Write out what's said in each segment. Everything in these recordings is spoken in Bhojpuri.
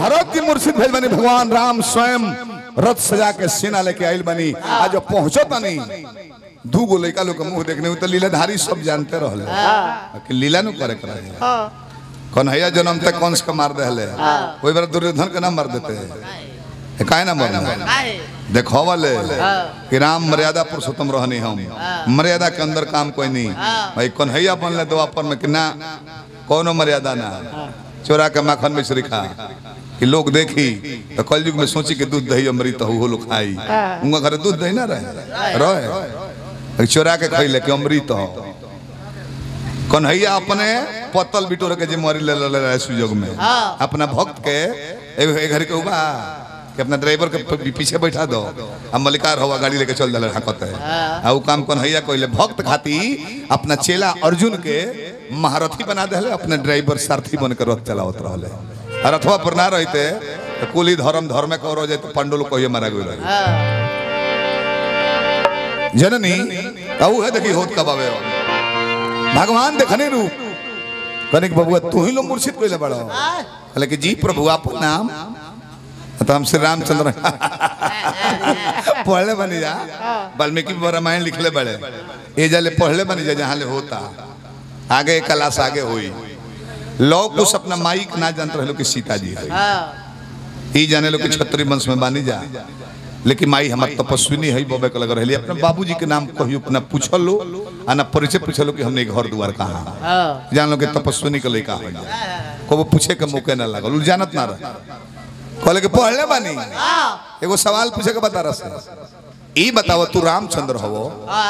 भरत जी मुर्शिद भेज बनी भगवान राम स्वयं रथ सजा के सेना लेके आइल बनी आज जब पहुंचो तनी दू गो लड़का लोग के मुंह देखने तो लीलाधारी सब जानते रहले कि लीला नु करे करे कन्हैया जन्म तक कंस के मार देले कोई बार दुर्योधन के ना मार देते ए, काहे ना मारना काहे देखो वाले कि राम मर्यादा पुरुषोत्तम रहनी हम मर्यादा के अंदर काम कोई नहीं भाई कन्हैया बनले द्वापर में कि ना कोनो मर्यादा ना चोरा के माखन में श्री खा कि लोग देखी तो कलयुग में सोची कि दूध दही अमृत हो लोग खाई उनका घर दूध दही ना रहे रहे चोरा के खैले कि अमृत हो कन्हैया अपने पत्तल बिटोर के जिम्मेवारी ले ले रहे सुयोग में अपना भक्त के एगो ए घर के उबा कि अपना ड्राइवर के पी- पीछे बैठा दो अब मलिकार हवा गाड़ी लेके चल दिले हाकत है आ उ काम कन्हैया कइले भक्त खाती अपना चेला अर्जुन के महारथी बना देले अपने ड्राइवर सारथी बन के रथ चलावत रहले और रथवा पर ना रहते तो कुली धर्म धर्म में करो जाए तो पंडुल कहिए मारा गई रहे जननी औ है देखी होत कब आवे भगवान देखने रूप कनिक बबुआ तू ही लो मुर्शिद कोइले बड़ा कहले कि जी प्रभु आप नाम तो हम श्री रामचंद्र पढ़ले बनी जा वाल्मीकि रामायण लिखले बड़े ए जाले पढ़ले बनी जा जहाँ ले होता आगे क्लास आगे हुई लोग कुछ अपना माइक ना जानते रहे कि सीता जी है ई जाने लो कि छत्री वंश में बानी जा लेकिन माई हमार तपस्विनी है बबे के लग रही अपने बाबूजी के नाम कहियो अपना पूछल लो आ ना परिचय पूछलो कि हमने घर द्वार कहाँ जान लो कि तपस्विनी के लड़का है को वो पूछे के मौके ना लागल उ जानत ना रहे कहले कि पढ़ले बानी एगो सवाल पूछे के बता रहा ई बताओ तू रामचंद्र हवो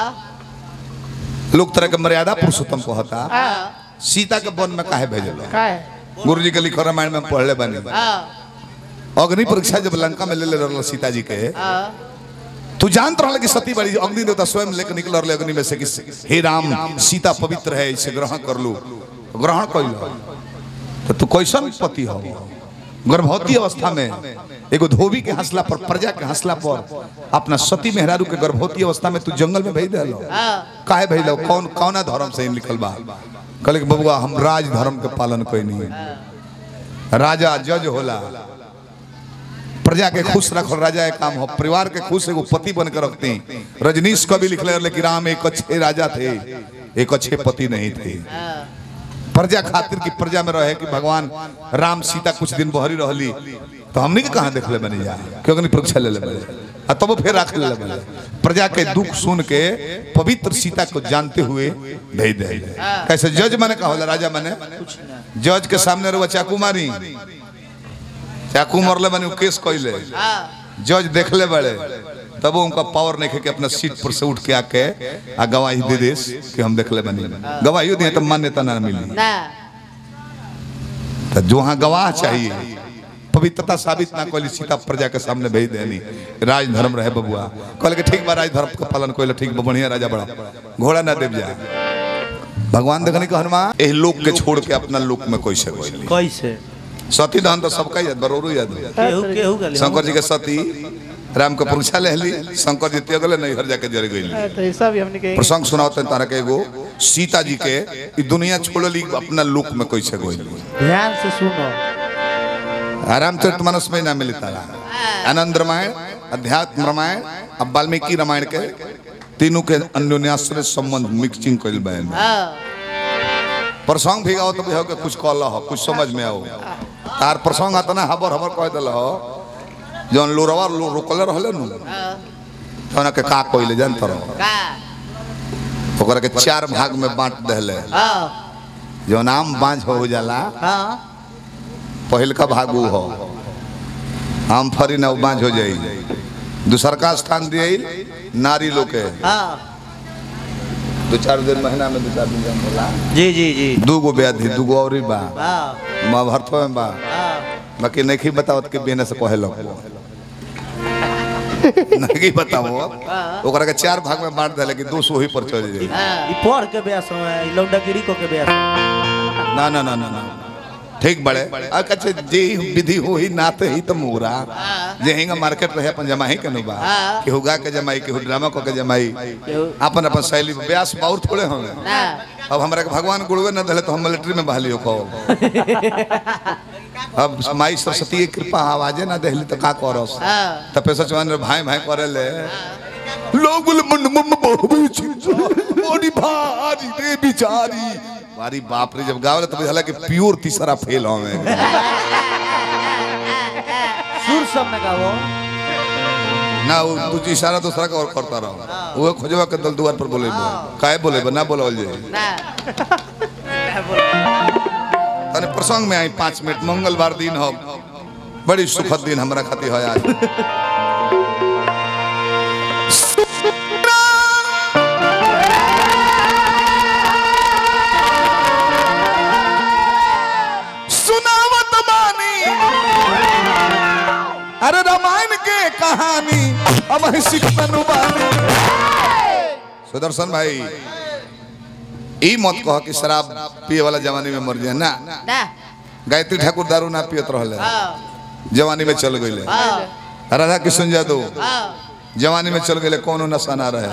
लोग तरह के मर्यादा पुरुषोत्तम कहता सीता के वन में काहे भेजल गुरु जी के लिखो रामायण में पढ़ले बानी अग्नि परीक्षा जब लंका में ले ले रहल सीता जी के तू जानत रहल कि सती बड़ी अग्नि देवता स्वयं लेके निकल रहले अग्नि में से कि हे राम सीता पवित्र है इसे ग्रहण कर लू ग्रहण कर लो तो तू कैसन पति हो गर्भवती अवस्था में एगो धोबी के हंसला पर प्रजा के हंसला पर अपना सती मेहरारू के गर्भवती अवस्था में तू जंगल में भेज दिलो काहे भेज दिलो कौन कौना धर्म से लिखल बा कहले कि बबुआ हम राज धर्म के पालन कोई नहीं राजा जज होला प्रजा के खुश रखल राजा के काम हो परिवार के खुश एगो पति बन के रखते रजनीश कवि लिखले रहले कि राम एक अच्छे राजा थे एक अच्छे पति नहीं थे प्रजा खातिर की प्रजा में रहे कि भगवान राम सीता कुछ दिन बहरी रहली तो हमनी के कहाँ देखले बनी जा क्योंकि नहीं परीक्षा ले ले बने आ तब फिर रख ले बने प्रजा के दुख सुन के पवित्र सीता को जानते हुए भेज दे कैसे जज माने कहा होला राजा माने जज के सामने रहुआ चाकू मारी चाकू मरले बनी उ केस कइले जज देखले बड़े तब उनका पावर नहीं है कि अपना सीट पर से उठ के आके आ गवाही दे देस कि हम देखले बनी गवाही दिए तो मान्यता ना मिली तो जो वहाँ गवाह चाहिए पवित्रता साबित ना कोई सीता प्रजा के सामने भेज देनी राज धर्म रहे बबुआ कहल के ठीक बा राज धर्म का पालन कोई ठीक बा बढ़िया राजा बड़ा घोड़ा ना देव जा भगवान देखने का हनुमान एह लोक के छोड़ के अपना लोक में कोई से कोई कैसे सती दहन तो सबका याद बरोरू याद बा। केहू केहू गली शंकर जी के सती राम के पुरुषा ले ली शंकर जी त्यागले नहीं हर जाके जर गई तो ये सब हमने के प्रसंग सुनाते तारा के एगो सीता जी के ई दुनिया छोड़ली अपना लोक में कैसे गई ध्यान से सुनो रामचरित मानस में ना मिली तारा आनंद रामायण अध्यात्म रामायण अब वाल्मीकि रामायण के तीनों के अन्योन्याश्रय संबंध मिक्सिंग कइल बहन प्रसंग भी गाओ तो भी हो के कुछ कहल हो कुछ समझ में आओ तार प्रसंग आता ना हबर हबर कह दिल हो जौन लोरवा लो रोकले रहले नु तोना के का कइले जानत रहो ओकरा के चार भाग में बांट देले जौन आम बांझ हो जाला पहिलका भाग उ हो आम फरी ना उ बांझ हो जाई दूसर का स्थान दिए नारी लोग के दो चार दिन महीना में दो चार दिन जन्म होला जी जी जी दू गो व्याधि दू गो और बा हाँ माँ भरत में बा बाकी नहीं बतावत के बिना से कहे लो नहीं बताओ अब ओकरा के चार भाग में बांट देले कि दो सौ ही पर चल जाई ई पढ़ के ब्यास है ई लौंडागिरी को के ब्यास है। ना ना ना ना ना ठीक बड़े आ कच्चे जे विधि हो ही नाते ही तो मोरा जे हिंगा मार्केट रहे अपन जमाई के नुबा कि हुगा के जमाई कि ड्रामा को के जमाई अपन अपन शैली ब्यास बहुत थोड़े होंगे अब हमरा के भगवान गुरुवे न दले तो हम मिलिट्री में बहाली हो कहो अब माई सरस्वती की कृपा आवाजे ना देहली तो का करस हाँ। त पैसा चवान रे भाई भाई करे ले लोग बोले मन मन बहुबी मोड़ी भारी रे बिचारी मारी बाप रे जब गावले तो बुझाला कि प्योर तीसरा फेल होवे सुर सब में गाओ ना वो तुझे इशारा दूसरा का और करता रहो वो खोजवा के दल दुआर पर बोले काहे बोले ना बोलल जे ना तने प्रसंग में आई पाँच मिनट मंगलवार दिन हो बड़ी सुखद दिन हमरा खातिर है आज सुनावत बानी अरे रामायण के कहानी अब है सिखतनु बानी सुदर्शन भाई ई मत कह कि शराब पिए वाला जवानी में मर जाए ना ना गायत्री ठाकुर दारू ना पियत रहले हाँ जवानी में चल गईले हाँ राधा किशन यादव हाँ जवानी में चल गए कोनो नशा ना रहे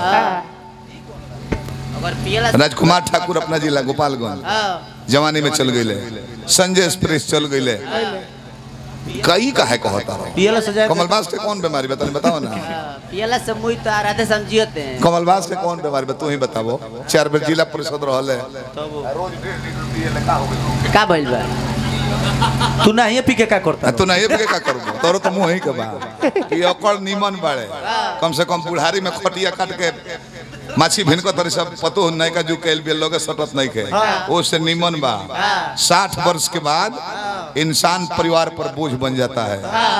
अगर पियला राजकुमार ठाकुर अपना जिला गोपालगंज हाँ जवानी में चल गए संजय एक्सप्रेस चल गए कई का है कहता रहो पियला सजाए कमलबास के कौन बीमारी बता बताओ ना हाँ, पियला से मुई तो राधे समझियते हैं कमलबास के कौन बीमारी बता तू ही बताबो चार बेर जिला परिषद रहले का बोल बा तू नहीं पी के का करता आ, तू नहीं के का करबो तोरो तो मुंह ही के बा कि अकड़ नीमन बाड़े कम से कम बुढ़ारी में खटिया काट के माछी भिन को तरी सब पतो नहीं का जो कैल बिल लोगे सटत नहीं के वो से नीमन बा साठ वर्ष के बाद इंसान परिवार पर बोझ बन जाता है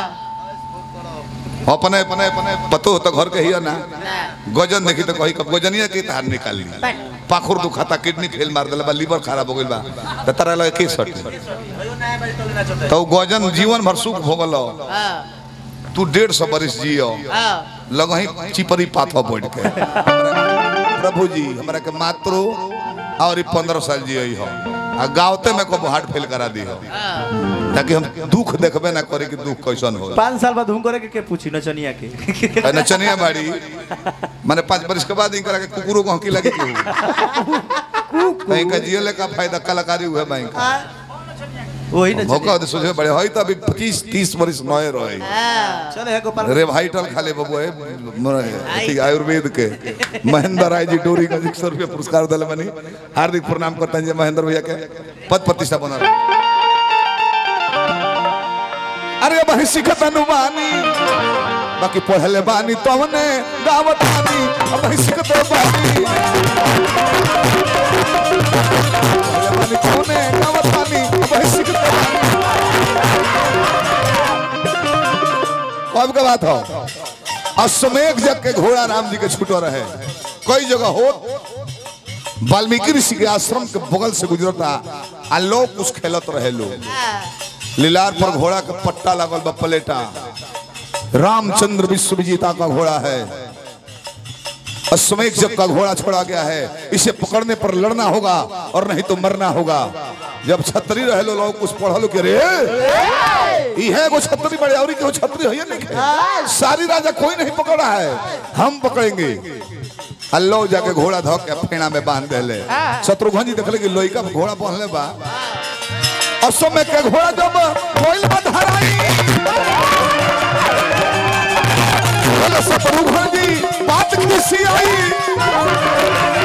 अपने अपने अपने पतो हो तो घर के ही है ना गजन देखी तो कही कब गजनिया के तार निकाल ली पाखुर दुखाता किडनी फेल मार दिला बा लीवर खराब हो गइल बा त तारा लगे के सट तो गजन जीवन भर सुख भोगल हाँ तू डेढ़ सौ बरिस जियो हाँ लगही चिपरी पाथवा बैठ के प्रभु जी हमरा के मात्र और पंद्रह साल जियो हो आ गावते में को हार्ट फेल करा दी हो ताकि हम दुख देखबे ना करे कि दुख कैसन हो पाँच साल बाद हम करे के, के पूछी नचनिया के नचनिया बाड़ी माने पाँच बरिस के बाद इनकरा के कुकुरो को हकी लगी केहू कहीं का जियो ले का फायदा कलाकारी हुए बैंक वही नचनिया मौका दे सोचे बड़े होई तो अभी 25 30 बरिस नए रहे हाँ चले है गोपाल रे भाईटल खाले बबू है मर- अथी आयुर्वेद के महेंद्र राय जी डोरी का एक सौ रुपया पुरस्कार दिले बनी हार्दिक प्रणाम करते हैं जी महेंद्र भैया के पद प्रतिष्ठा बना अरे भाई सिखत अनुबानी बाकी पढ़ले बानी तो हमने दावत बानी अब भाई सिखत बानी पढ़ले बानी तो हमने दावत बानी अब भाई सिखत बानी कब के बात हो अश्वमेघ जग के घोड़ा राम जी के छूटो रहे कई जगह हो वाल्मीकि ऋषि के आश्रम के बगल से गुजरता आ लोग कुछ खेलत रहे लोग लीलार पर घोड़ा के पट्टा लगल बा पलेटा रामचंद्र विश्व विजेता का घोड़ा है अश्वमेघ जग का घोड़ा छोड़ा गया है इसे पकड़ने पर लड़ना होगा और नहीं तो मरना होगा जब छतरी रहे लो लोग कुछ पढ़लो के रे इहे को छतरी बड़े और को छतरी है नहीं के। सारी राजा कोई नहीं पकड़ा है हम पकड़ेंगे अल्लाह जाके घोड़ा धो के फेना में बांध देले शत्रुघ्न जी देखले कि लोई का घोड़ा पहनले बा असम में के घोड़ा जब कोइल में धराई बोले शत्रुघ्न जी बात किसी आई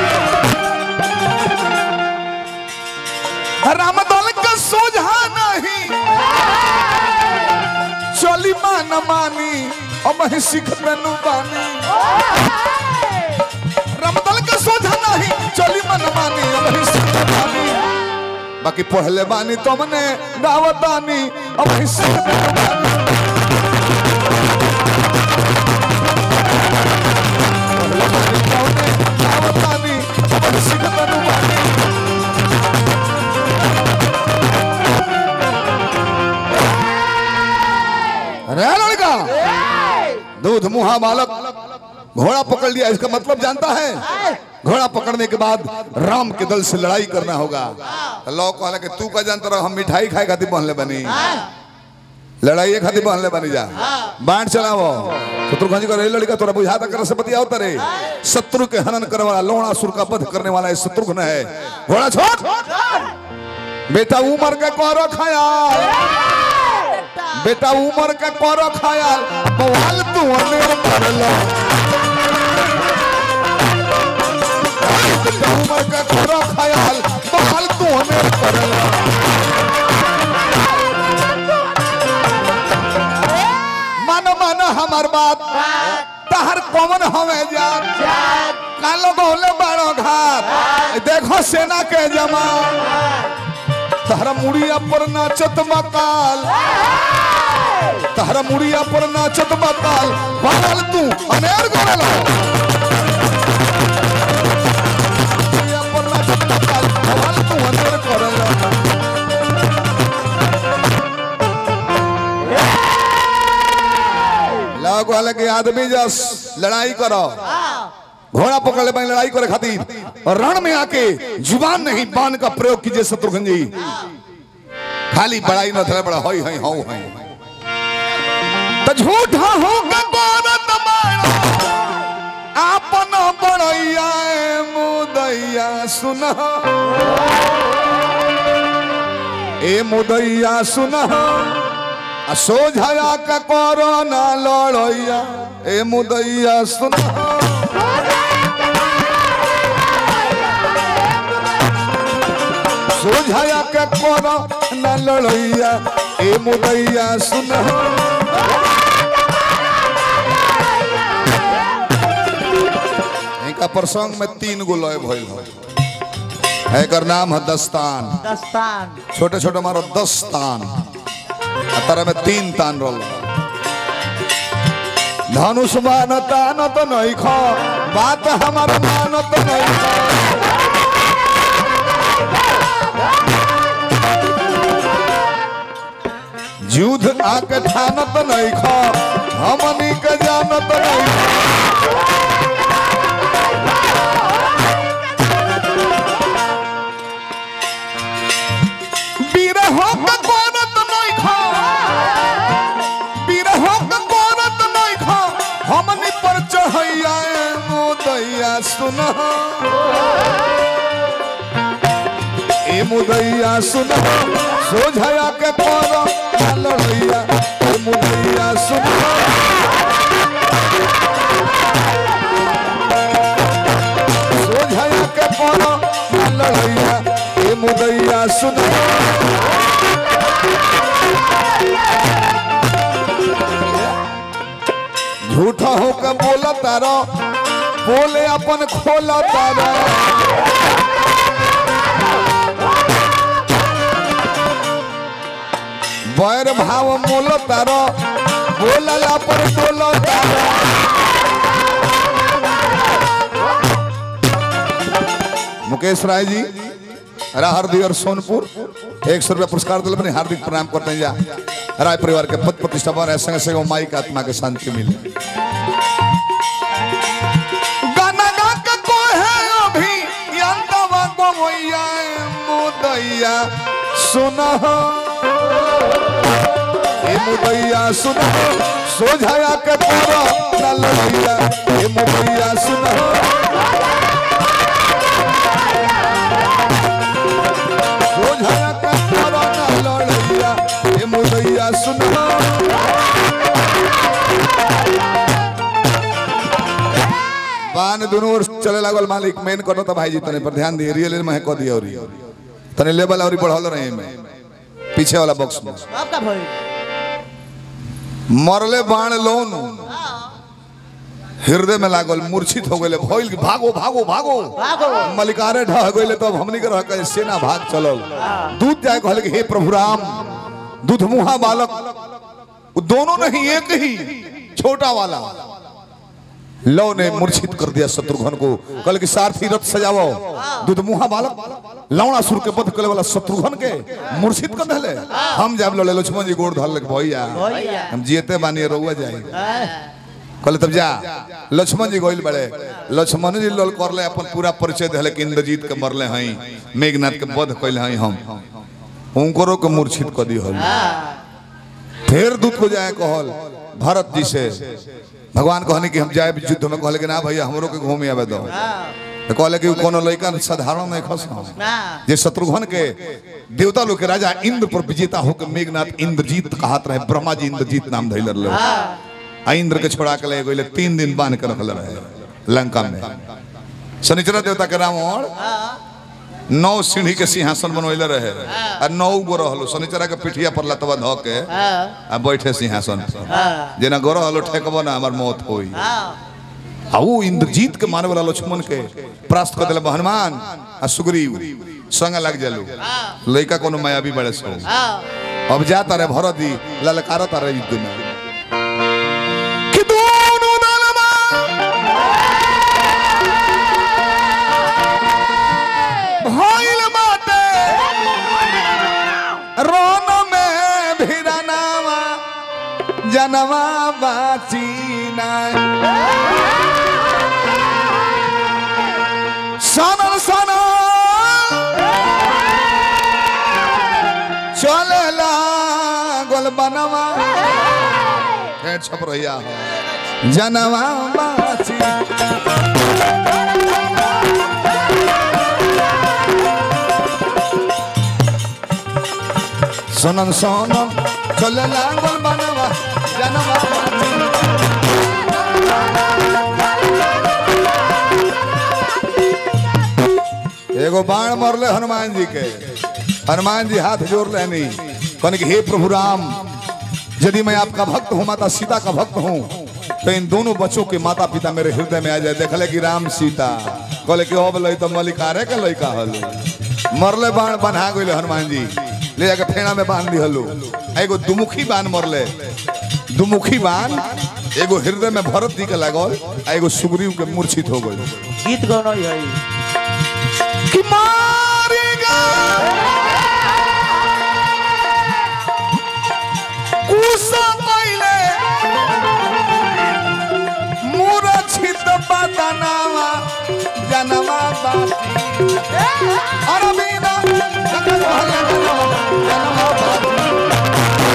रामदल का सोझा नहीं चली मान मानी अब ही सिख मेनू बानी रामदल का सोझा नहीं चली मन मानी अब ही सिख बानी बाकी पहले बानी तुमने दावत बानी अब ही सिख मेनू बानी पहले बानी तुमने दावत बानी अब ही सिख मेनू बानी अरे लड़का दूध मुहा बालक घोड़ा पकड़ लिया इसका मतलब जानता है घोड़ा पकड़ने के बाद राम के दल से लड़ाई करना होगा तो लोग कहला कि तू का जानता रहो हम मिठाई खाए खातिर पहनले बनी लड़ाई खातिर पहनले बनी जा बांट चलावो शत्रुघ्न जी को रे लड़का तोरा बुझाता कर से बतियाओ तरे शत्रु के हनन करने वाला लोणासुर का वध करने वाला ये शत्रुघ्न है घोड़ा छोड़ बेटा उमर के को खाया बेटा उम्र का करो ख्याल बवाल तू अनेर करलो बेटा उम्र का करो ख्याल बवाल तू अनेर करलो मानो मानो हमार बात तहर कौन हवे जात कालो बोले बड़ो घात देखो सेना के जमान तहरा मुड़िया पर नाचत मकाल तहरा मुड़िया पर नाचत मकाल बगल तू अनेर गोरल मुड़िया पर नाचत मकाल बगल तू अनेर गोरल लोग वाले के आदमी जस लड़ाई करो घोड़ा पकड़ ले लड़ाई करे खातिर और रण में आके जुबान नहीं बाण का प्रयोग कीजिए शत्रुघ्न जी खाली बड़ाई न थले बड़ा होई हई हौ हई तो झूठा हो के गोरत मारा आपन बड़ैया ए मुदैया सुन ए मुदैया सुन आ सोझाया का कोरोना लड़ैया ए मुदैया सुन सोझाया के कोरो न लड़ैया ए मुदैया सुन इनका प्रसंग में तीन गो लय भइल है एकर नाम है दस्तान दस्तान छोटे छोटे मारो दस तान आ तारा में तीन तान रोल धनुष मान तान तो नहीं खा बात हमार मान तो नहीं खा युद्ध आके ठानत नहीं खा हमनी के जानत नहीं खा बिरहो के कोरत नहीं खा बिरहो के कोरत नहीं खा हमनी पर चढ़ैया ए मुदैया सुन ए मुदैया सुन सोझया के पर लड़ैया ए मुदैया सुन सोझया के पर लड़ैया ए मुदैया सुन झूठा होकर बोला तारा बोले अपन खोला तारा बैर भाव मोल तारा बोलला पर बोलो तारा मुकेश राय जी राहरदी और सोनपुर एक सौ रुपया पुरस्कार दिल अपने हार्दिक प्रणाम करते हैं जा राय परिवार के पद प्रतिष्ठा पर संग संग माई के आत्मा के शांति मिले गाना गा के कोहे अभी यंतवा को मैया मुदैया सुना ए मुदैया सुना सोझाया के पूरा ललैया ए मुदैया सुना सोझाया के पूरा ललैया ए मुदैया सुना बान दोनों ओर चले लागल मालिक मेन करो तो भाई जी तने पर ध्यान दिए रियल में कह दिया और तने लेवल और बढ़ल रहे में पीछे वाला बॉक्स में आपका भाई मरले बाण लोन हृदय में लागल मूर्छित हो गए भइल कि भागो भागो भागो भागो। मलिकारे ढह गए तब हमनी के रह के सेना भाग चलल दूध जाए कहल कि हे प्रभु राम दूध मुहा बालक वो दोनों नहीं एक ही छोटा वाला लव ने मूर्छित कर दिया शत्रुघ्न को कल की सारथी रथ सजाओ दूध मुहा बालक लवणा सुर के बध कले वाला शत्रुघ्न के मूर्छित कर दले हम जब लड़े लक्ष्मण जी गोड़ धर लग भैया भैया हम जीते बानी रहुआ जाए कहले तब जा लक्ष्मण जी गोइल बड़े लक्ष्मण जी लल करले अपन पूरा परिचय दिले कि इंद्रजीत के मरले हई मेघनाथ के वध कइले हई हम उनकरो के मूर्छित कर दी हल फिर दूत को जाए कहल भरत जी से भगवान कहने कि हम जाए युद्ध में कहले कि ना भैया हमरो के घूमे आवे दो तो कहले कि उ कोनो लड़का साधारण नहीं खस ना जे शत्रुघ्न के देवता लोग के राजा इंद्र पर विजेता होकर मेघनाथ इंद्रजीत कहत रहे ब्रह्मा जी इंद्रजीत नाम धैलर ले आ इंद्र के छोड़ा के ले गइले तीन दिन बांध के रखले रहे लंका में शनिचरा देवता के रावण नौ सीढ़ी के सिंहासन बनवैले रहे आ नौ गो रहलो शनिचरा के पिठिया पर लतवा ध के आ बैठे सिंहासन पर जेना गो रहलो ठेकबो ना हमर मौत होई आ वो इंद्रजीत के मारे वाला लक्ष्मण के प्रास्त कर दिले हनुमान आ सुग्रीव संग लग जालू लइका कोनो मायावी बड़े सो अब जाता रे भरत दी ललकारत रे युद्ध में कि दोनों दलमा भइल बाटे रोन में भिरनावा जनवा बाची ना सनल सनल चले लागल बनवा फेर छप रहिया हो जनवा बाची सोनन सोनन चले लागल बनवा जनवा बाची एगो बाण मरले हनुमान जी के हनुमान जी हाथ जोड़ लेनी कहने कि हे प्रभु राम यदि मैं आपका भक्त हूँ माता सीता का भक्त हूँ तो इन दोनों बच्चों के माता पिता मेरे हृदय में आ जाए देखले कि राम सीता कहले कि अब लई तो मलिकारे के लइका हलो मरले बाण बन्हा गइले हनुमान जी ले जाके फेना में बांध दिहलो एगो दुमुखी बाण मरले दुमुखी बाण एगो हृदय में भरत जी के लागल आ एगो सुग्रीव के मूर्छित हो गइल गीत गौनो है कि मारेगा कुसा पहिले मूर्छित बदनावा जनवा बाती अरबीना जगत भले जनवा बाती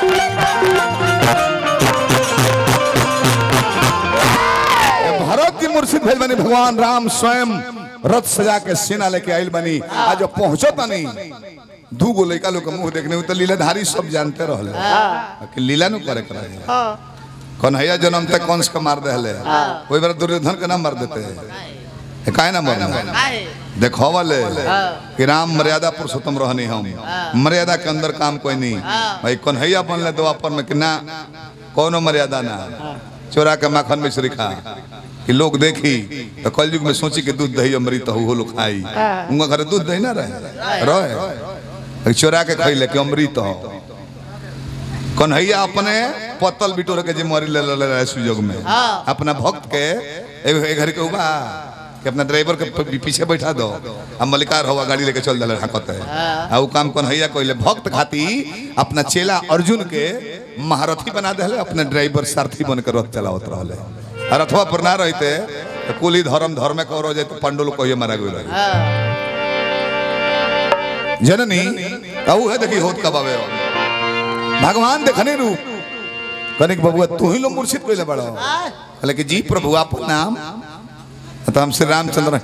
भरत जी मुर्शिद भेल बनी भगवान राम स्वयं रथ सजा के सेना लेके आइल बनी आज जब पहुंचो तनी दू गो लड़का लोग के मुंह देखने में तो लीलाधारी सब जानते रहले कि लीला नु करे करे कन्हैया जन्म तक कंस के मार देले ओई बार दुर्योधन के ना मार देते है काहे ना मारना काहे देखो वाले कि राम मर्यादा पुरुषोत्तम रहनी हम मर्यादा के अंदर काम कोई नहीं भाई कन्हैया बनले द्वापर में कि ना कोनो मर्यादा ना चोरा के माखन में श्री खा कि लोग देखी तो कलयुग में सोची कि दूध दही अमृत हो लोग खाई उनका घर दूध दही ना रहे रहे चोरा के खैले कि अमृत हो कन्हैया अपने पत्तल बिटोर के जिम्मेवारी ले ले रहे सुजोग में अपना भक्त के एगो ए घर के उबा कि अपना ड्राइवर के प- पीछे बैठा दो अब मलिकार हवा गाड़ी लेके चल दिले हाकत है आ उ काम कन्हैया कइले भक्त खाती अपना चेला अर्जुन के महारथी बना देले अपने ड्राइवर सारथी बन के रथ चलावत रहले आ रथवा पर ना रहते तो कुल ही धर्म धर्म के और हो जाए तो पांडुल कहिए मारा गइल रहे जननी कहू है देखी होत कब आवे भगवान देखने रूप कने के बबुआ तू ही लो मुर्शिद कइले बड़ा कहले कि जी प्रभु आपन नाम तो हम श्री रामचंद्र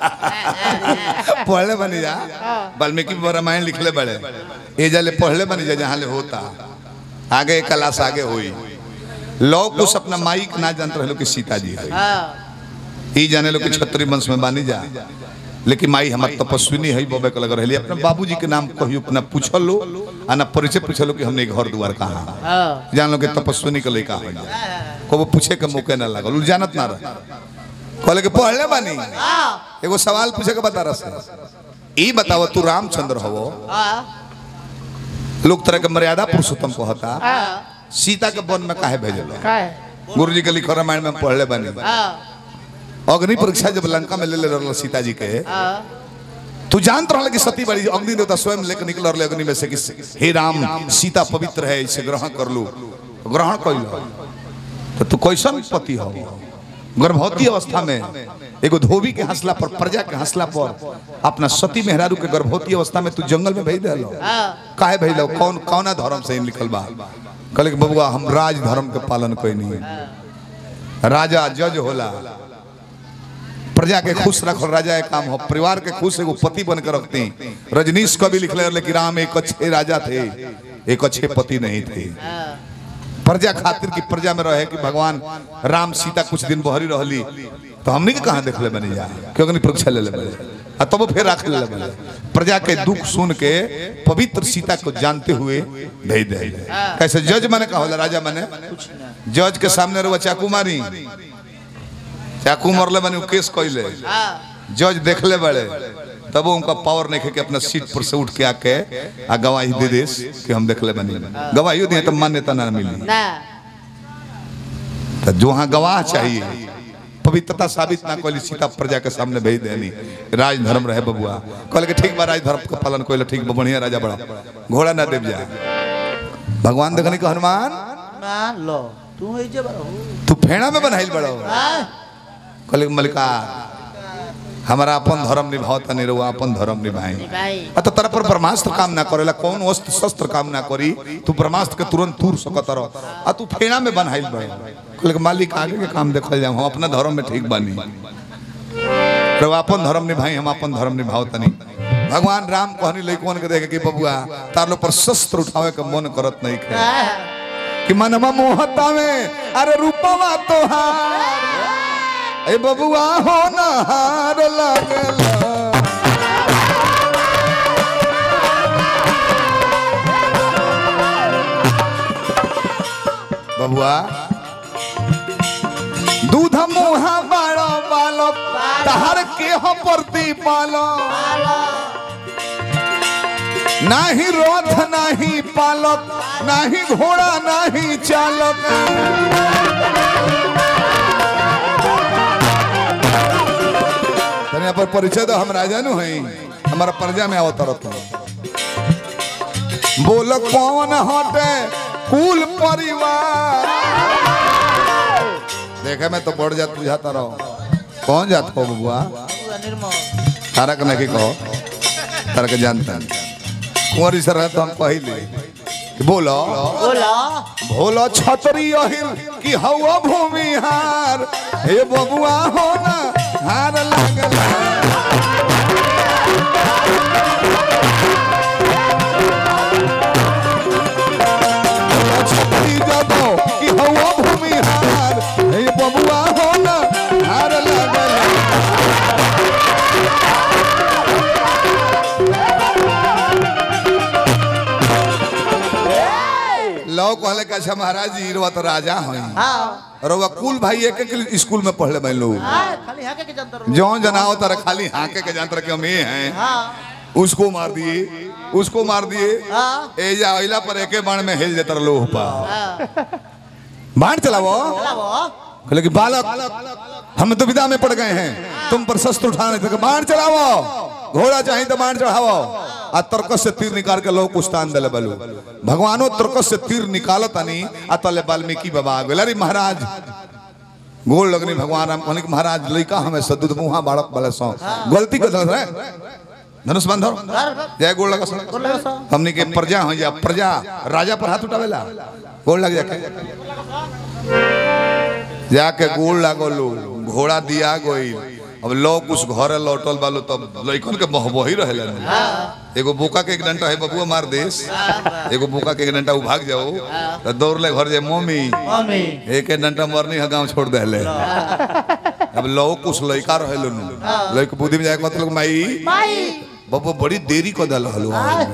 पढ़ले बनी जा वाल्मीकि रामायण लिखले बड़े ए जाले पढ़ले बनी जा जहाँ ले होता आगे क्लास आगे हुई लोग कुछ अपना माई के ना जानते रहे कि सीता जी है ई जाने लो कि छत्री वंश में बानी जा लेकिन माई हमार तपस्विनी है बबे के लग रही अपने बाबूजी के नाम कहियो अपना पूछल लो आ ना परिचय पूछल लो कि हमने घर द्वार कहाँ जान लो कि तपस्विनी के लड़का हो जाए को वो पूछे के मौके ना लगल उ जानत ना रहे कहले कि पढ़ले बानी एगो सवाल पूछे के बता रहा ई बताओ तू रामचंद्र हवो लोग तरह के मर्यादा पुरुषोत्तम कहता सीता के वन में काहे भेजल गुरु जी के लिखो रामायण में पढ़ले बानी अग्नि परीक्षा जब लंका में ले ले रहल सीता जी के तू जानत रहल कि सती बड़ी अग्नि देवता स्वयं लेकर निकल रहले अग्नि में से कि हे राम सीता पवित्र है इसे ग्रहण कर लो ग्रहण कर लो तो तू कैसन पति हो गर्भवती अवस्था में एगो धोबी के हंसला पर प्रजा के हंसला पर अपना सती मेहरारू के गर्भवती अवस्था में तू जंगल में भेज दिलो काहे भेज लो कौन कौना धर्म से ही लिखल बा कहले कि बबुआ हम राज धर्म के पालन कोई नहीं राजा जज होला प्रजा के खुश रखो राजा एक काम हो परिवार के खुश एगो पति बन कर रखते हैं रजनीश कवि लिखले रहले कि राम एक अच्छे राजा थे एक अच्छे पति नहीं थे प्रजा खातिर की प्रजा में रहे कि भगवान राम सीता कुछ दिन बहरी रहली तो हमने के कहाँ देखले बनी जा क्योंकि परीक्षा ले ले बने आ तब फिर रख ले बने प्रजा के दुख सुन के पवित्र सीता को जानते हुए भेज दे कैसे जज माने कहा होला राजा माने जज के सामने रहुआ चाकू मारी चाकू मरले बने उ केस कइले जज देखले बड़े तब उनका पावर नहीं है कि अपना सीट पर से उठ के आके आ गवाही दे देस कि हम देखले बनी गवाही दिए तो मान्यता ना मिली ना तो जो हाँ गवाह चाहिए पवित्रता साबित ना कोई सीता प्रजा के सामने भेज देनी राज धर्म रहे बबुआ कहले कि ठीक बा राज धर्म का पालन कोई ठीक बा बढ़िया राजा बड़ा घोड़ा ना देव जा भगवान देखनी को हनुमान ना लो तू है जे बड़ा हो तू फेड़ा में बनाइल बड़ो कहले कि मलिका हमारा अपन धर्म निभाओ तनी रहुआ अपन धर्म निभाई भाई आ तो तरह पर ब्रह्मास्त्र काम ना करेला कौन अस्त्र शस्त्र काम ना करी तू ब्रह्मास्त्र के तुरंत तूर सकत रह आ तू फेना में बनाइल बड़ कहले कि मालिक आगे के काम देखल जाए हम अपना धर्म में ठीक बनी तो अपन धर्म निभाई हम अपन धर्म निभाओ तनी भगवान राम कहनी लइकवन के देखे कि बबुआ तार लो पर शस्त्र उठावे के मन करत नहीं खे कि मनवा मोहता में अरे रूपवा तोहार ए बबुआ हो ना हार लगला बबुआ दूध मुहा बड़ो बालक तहर के हो प्रति पालो नाही रथ नाही पालक नाही घोड़ा नाही चालक तने पर परिचय तो हम राजा नु हई हमारा प्रजा में आवत रहत बोल कौन हटे कुल परिवार देखे में तो बढ़ जात बुझाता रहो कौन जात हो बबुआ पूरा निर्मल तारा के नहीं कहो तारा के जानता कुंवरी सर तो हम पहले कि बोलो बोला भोलो छतरी अहिर कि हवा भूमिहार हे बबुआ हो ना हार लगला भोलो छतरी जदो कि हवा भूमिहार हे बबुआ हो ना हार लगला लो कहले कि अच्छा महाराज जी रवा तो राजा हैं हाँ रवा कुल भाई एक एक स्कूल में पढ़ले मैं लोग हाँ, खाली हाके के जंतर जो जनाओ तारा खाली हाके के जानतर के हम ये हैं हाँ उसको मार दिए उसको मार दिए हाँ। ए जा अइला पर एके बाण में हिल जेतर लोह पा हाँ बाण चलावो चलावो कहले कि बालक हम दुविधा में पड़ गए हैं तुम पर शस्त्र उठाने थे बाण चलावो घोड़ा चाहिए तो बाण चढ़ावो आ तर्कस से तीर निकाल के लोग कुस्तान दले बलू भगवानो तर्कस से तीर निकालत नहीं आ तले वाल्मीकि बाबा आ गेल अरे महाराज गोल लगनी भगवान राम कहने कि महाराज लइका हमें सदुद मुहा बाड़क बले सो गलती कर दल रे धनुष बांधो जय गोल लगा सो बोला सा हमनी के प्रजा हो जा प्रजा राजा पर हाथ उठावेला गोल लग जाके जाके गोल लागो लो घोड़ा दिया गई अब लोग कुछ घरे लौटल बालो तब लइकन के महबही रहेला एगो बोका के एक डंटा है बबुआ मार देस एगो बोका के एक डंटा उ भाग जाओ तो दौड़ ले घर जाए मम्मी मम्मी एक एक डंटा मरनी है गांव छोड़ देले अब लोग कुछ लइका रहेलो नु लइक बुद्धि में जाके मतलब माई माई बबुआ बड़ी देरी को दल हलो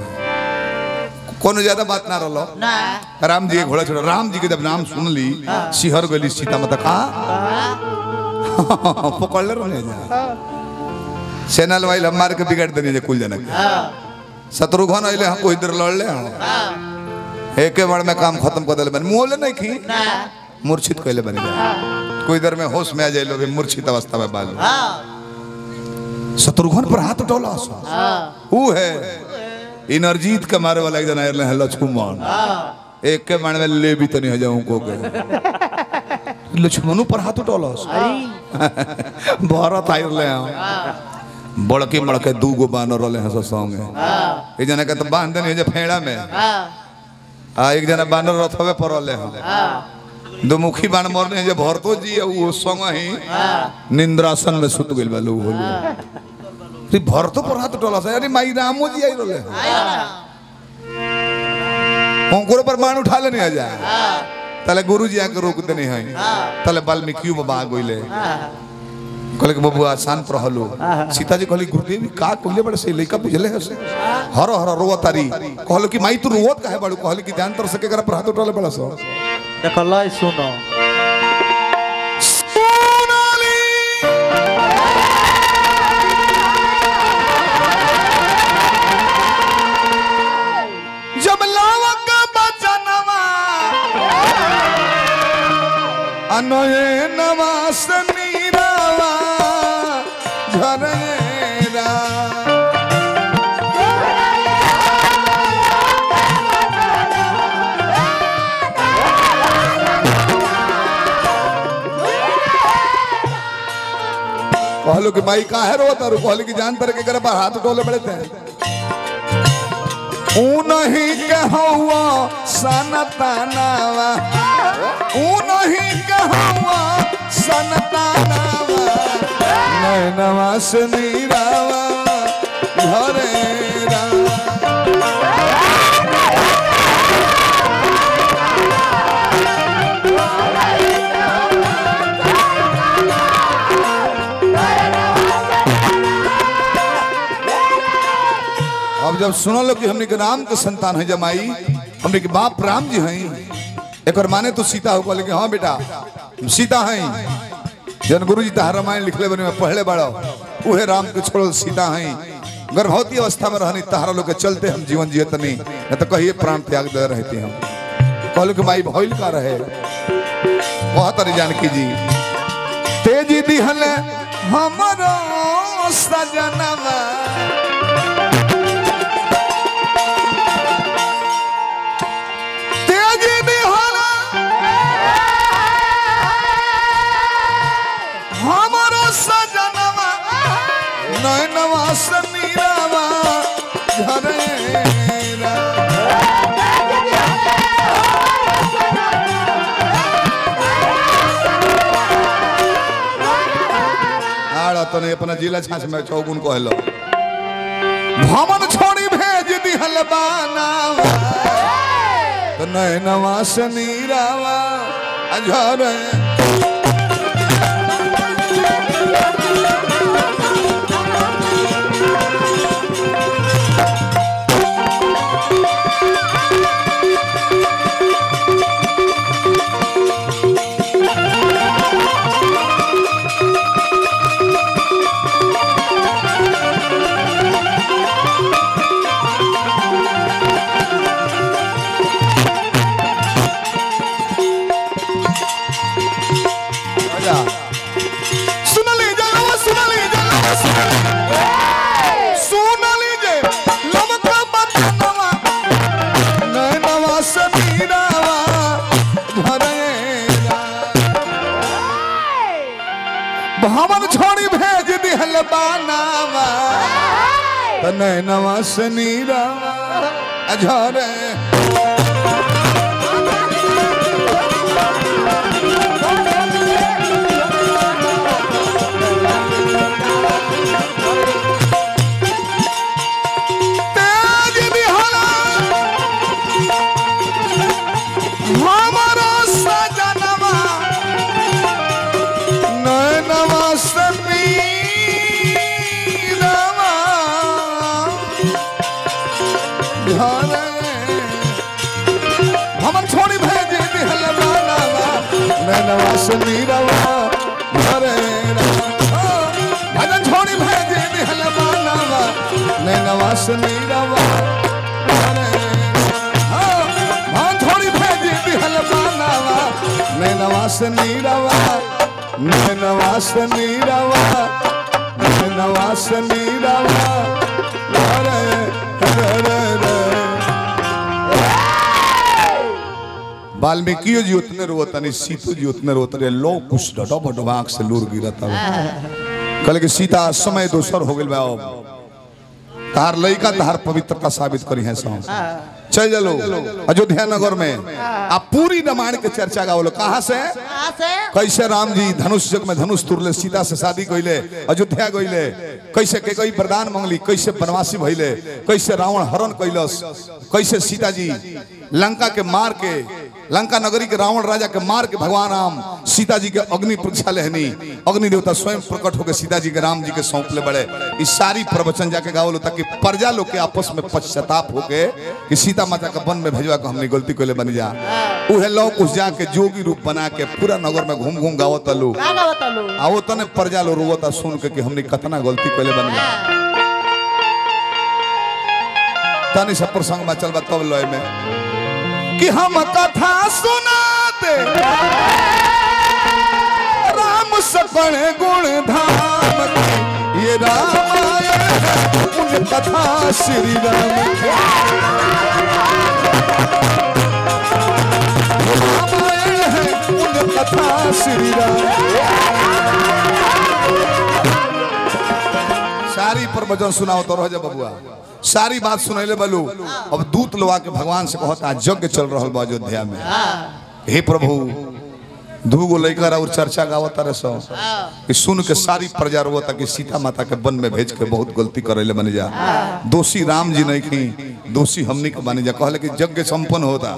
कोनो ज्यादा बात ना रहलो ना राम जी के घोड़ा छोड़ा राम जी के जब नाम सुन ली सिहर गली सीता माता का पकड़ ले रहे जा सेनल वाइल हम मार के बिगाड़ देनी जे कुल जनक शत्रुघ्न अइले हम कोई देर लड़ ले हम एके बार में काम खत्म कर देले बन मुंह नहीं खी ना मूर्छित कइले बन कोई देर में होश में आ जाइलो भी मूर्छित अवस्था में बाल हाँ शत्रुघ्न पर हाथ उठौला हाँ ऊ है इनरजीत के मारे वाला एक जना आयल है लक्ष्मण एक के मारने में ले भी तो नहीं हो जाऊं को के लक्ष्मणु पर हाथ उठौला अरे भारत आयल ले हम बड़के मड़के दू गो बानर रहले हैं संगे एक जना के तो बांध देनी जे फेड़ा में हाँ आ एक जना बानर रथवे पर रहले हैं हाँ दो मुखी बाण मरने जब भरतो जी है वो संग ही निंद्रासन में सुत गइल बा लोग होलो रे भरतो पर हाथ टोला से अरे माई रामो जी आई रोले हमको पर बाण उठा लेने आ जा तले गुरु जी आके रोक देने हैं तले वाल्मीकि बाबा आ गइले कहले कि बबुआ शांत रहलो सीता जी कहली गुरुदेव का कहले बड़े से लइका बुझले है से हर हर रोवत तारी कहलो कि माई तू रोवत काहे बड़ू कहले कि ध्यान तर सके कर पर हाथ उठा ले बड़ा सो देखो लय सुनो जब लावक बचनवा अनये नवास नीरावा झरेरा कहलो कि माई काहे रोता रू कहलो कि जान तर के करे पर हाथ टोले बड़े थे उनही के हवा सनतनावा उनही के हवा सनतनावा नैनवा से नीरावा घरे रा अब जब सुनो लो कि हमने के राम के संतान है जमाई हमने के बाप राम जी हैं एक और माने तो सीता हो कहले कि हाँ बेटा हम सीता हैं जन गुरु जी तहार रामायण लिखले बने में पहले बड़ो उहे राम के छोड़ल सीता हैं गर्भवती अवस्था में रहनी तहारा लोग के चलते हम जीवन जियत नहीं न तो कहिए प्राण त्याग दे रहते हम कहलो कि माई भइल का रहे बहुत अरे जानकी जी तेजी दिहल हमरो सजनवा तेज बिहारा हमारो सजनवा नैनवा समीरावा झरेरा आड़ा तने अपना जिला छाछ में चौगुन कहलो भवन छोड़ी भेज दिहल बानावा तो नैनवा से नीरावा अझर सुन लीजिए सुन लीजिए सुन लीजिए लमका बतनवा नैनवा से नीरावा झरेरा भवन छोड़ी भेज दिहल बानावा त नैनवा से नीरावा झरे तेज बिहारा हमारा सजनवा नैनवा से नीरवा घरे हमन छोड़ी भेज दिहल बानावा नैनवा से नीरवा घरे भजन छोड़ी भेज दिहल बानावा नैनवा से नीरवा घरे हाँ थोड़ी भेज दिहल बानावा नैनवा से नीरवा नैनवा से नीरवा नैनवा से नीरवा रे रे रे रे वाल्मीकि जी उतने रोतनी सीतू जी उतने रोतने लो कुछ डटो बटो आंख से लूर गिरता कहले कि सीता समय दोसर हो गेल बा अब तार लइका तार पवित्रता साबित करी है सो चल चलो अयोध्या नगर में आप पूरी रामायण के चर्चा गावलो कहाँ से कहाँ से कैसे राम जी धनुष युग में धनुष तुरले सीता से शादी कइले अयोध्या गइले कैसे के कोई वरदान मांगली कैसे वनवासी भइले कैसे रावण हरण कैलस कैसे सीता जी लंका के मार के लंका नगरी के रावण राजा के मार के भगवान राम सीता जी के अग्नि परीक्षा लेहनी अग्नि देवता स्वयं प्रकट होकर सीता जी के राम जी के सौंपले बड़े इस सारी प्रवचन जाके गावलो ताकि प्रजा लोग के आपस में पश्चाताप होके कि सीता माता का वन में भेजवा के हमने गलती कोले बन जा उहे लोग उस जाके जोगी रूप बना के पूरा नगर में घूम घूम गावत लोग का का बतालू आओ तने प्रजा लो रोवता सुन के कि हमने कतना गलती कोले बन जा तनी सब प्रसंग में चल तब लय में कि हम कथा सुनाते राम सपन गुण धाम की। ये रामायण है उन कथा श्री राम की। रामायण है उन कथा श्री राम सारी प्रवचन सुनाओ तो रह जा बबुआ सारी बात सुनैले बलू अब दूत लोआ के भगवान से कहता यज्ञ चल रहल बा अयोध्या में हे प्रभु दू गो लड़का और चर्चा गावता रहे सो कि सुन के सारी प्रजा रोवता कि सीता माता के वन में भेज के बहुत गलती करेले बन जा दोषी राम जी नहीं खी दोषी हमनी के बन जा कहले कि यज्ञ संपन्न होता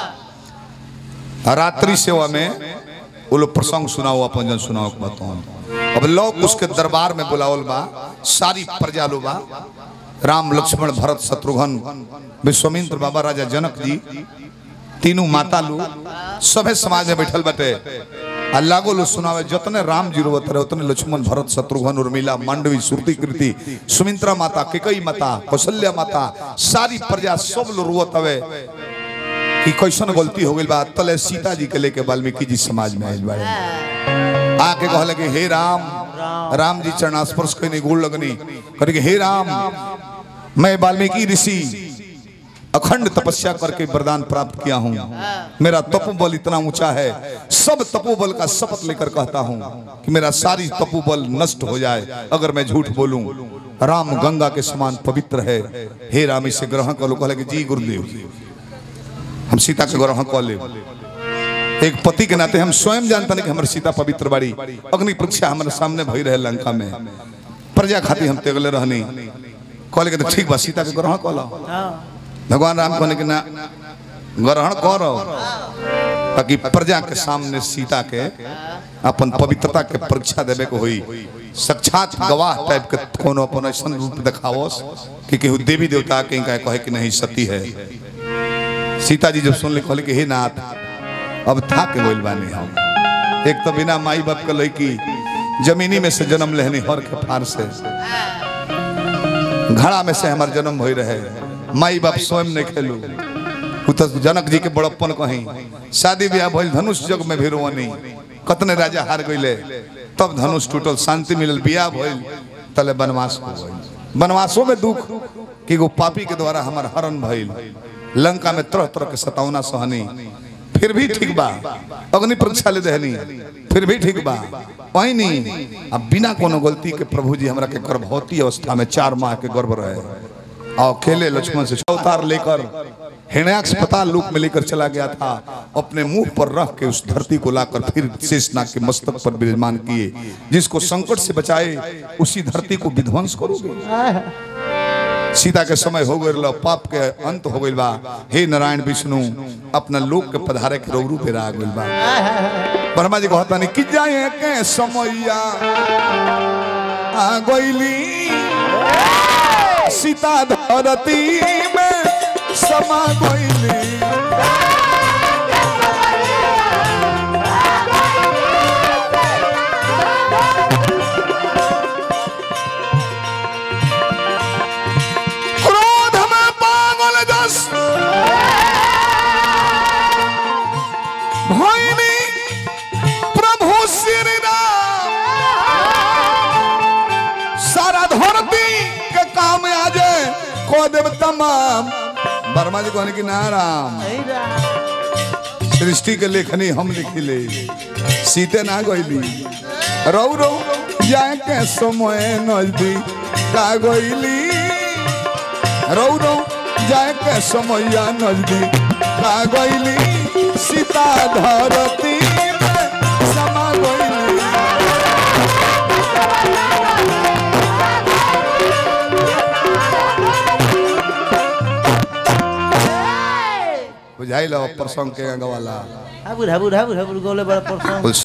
रात्रि सेवा में वो लोग प्रसंग सुनाओ अपन जन सुनाओ के बताओ अब लोग उसके दरबार में बुलावल बा सारी प्रजा लो बा राम लक्ष्मण भरत शत्रुघ्न विश्वामित्र बाबा राजा जनक जी तीनों माता लो सभे समाज में बैठल बटे आ लागो लो सुनावे जतने राम जी रोवत रहे उतने लक्ष्मण भरत शत्रुघ्न उर्मिला मांडवी श्रुति कृति सुमित्रा माता केकई माता कौशल्या माता सारी प्रजा सब लोग रोवत हवे कि कैसन गलती हो गई बा तले सीता जी के लेके वाल्मीकि जी समाज में आइल बाड़े आके कहले कि हे राम राम जी चरणास्पर्श कइने गोड़ लगनी करे कि हे राम मैं वाल्मीकि ऋषि अखंड तपस्या करके वरदान प्राप्त किया हूँ मेरा तपोबल इतना ऊंचा है सब तपोबल का शपथ लेकर कहता हूँ कि मेरा सारी तपोबल नष्ट हो जाए अगर मैं झूठ बोलूं राम गंगा के समान पवित्र है हे राम इसे ग्रहण कर लो कहले कि जी गुरुदेव हम सीता के ग्रहण कर ले एक पति के नाते हम स्वयं जानता नहीं कि हमारी सीता पवित्र बाड़ी अग्नि परीक्षा हमारे सामने भई रहे लंका में प्रजा खातिर हम तेगले रहनी कहले कि तो ठीक बा सीता के ग्रहण कर लो भगवान राम कहने कि ना ग्रहण करो ताकि प्रजा के सामने सीता के अपन पवित्रता के परीक्षा देवे को हुई साक्षात गवाह टाइप के कोनो अपन ऐसा रूप दिखावस कि केहू देवी देवता के कहे कहे कि नहीं सती है सीता जी जब सुन ले कहले कि हे नाथ अब था के बोल बानी हम एक तो बिना माई बाप के लड़की जमीनी में से जन्म लेहनी हर के फार से घड़ा में से हमार जन्म हो रहे माई बाप स्वयं नहीं खेलू उ तो जनक जी के बड़प्पन कहीं शादी ब्याह भइल धनुष जग में भी रोवनी कतने राजा हार गइले तब धनुष टूटल शांति मिलल बियाह भइल तले वनवास हो गइल वनवासों में दुख कि वो पापी के द्वारा हमार हरण भइल लंका में तरह तरह के सतावना सहनी फिर भी ठीक बा अग्नि परीक्षा ले दहनी फिर भी ठीक बा वही नहीं अब बिना कोनो गलती के प्रभु जी हमरा के गर्भवती अवस्था में चार माह के गर्भ रहे और अकेले लक्ष्मण से अवतार लेकर हिरण्याक्ष अस्पताल लोक में लेकर चला गया था अपने मुंह पर रख के उस धरती को लाकर फिर शेषनाग के मस्तक पर विराजमान किए जिसको संकट से बचाए उसी धरती को विध्वंस करोगे सीता के समय हो गए पाप के अंत हो गइल बा हे नारायण विष्णु अपना लोक के पधारे के रूप पे आ गइल बा ब्रह्मा जी कहता नहीं कि जाए के समैया आ गइली सीता धरती में समा गइली क्रोध में पागल जस भइनी प्रभु श्री राम सारा धरती के काम आज को देव तमाम वर्मा जी कहने की ना राम सृष्टि के लेखनी हम लिखिले सीते ना गइली रौ रौ जाए के समय नजदीक का गइली रौ रौ जाए के समैया नजदीक आ गईली सीता धरती में समा गईली बुझाइल प्रसंग के गवाला हाबुर हाबुर हाबुर हाबुर गोले बड़ा परसों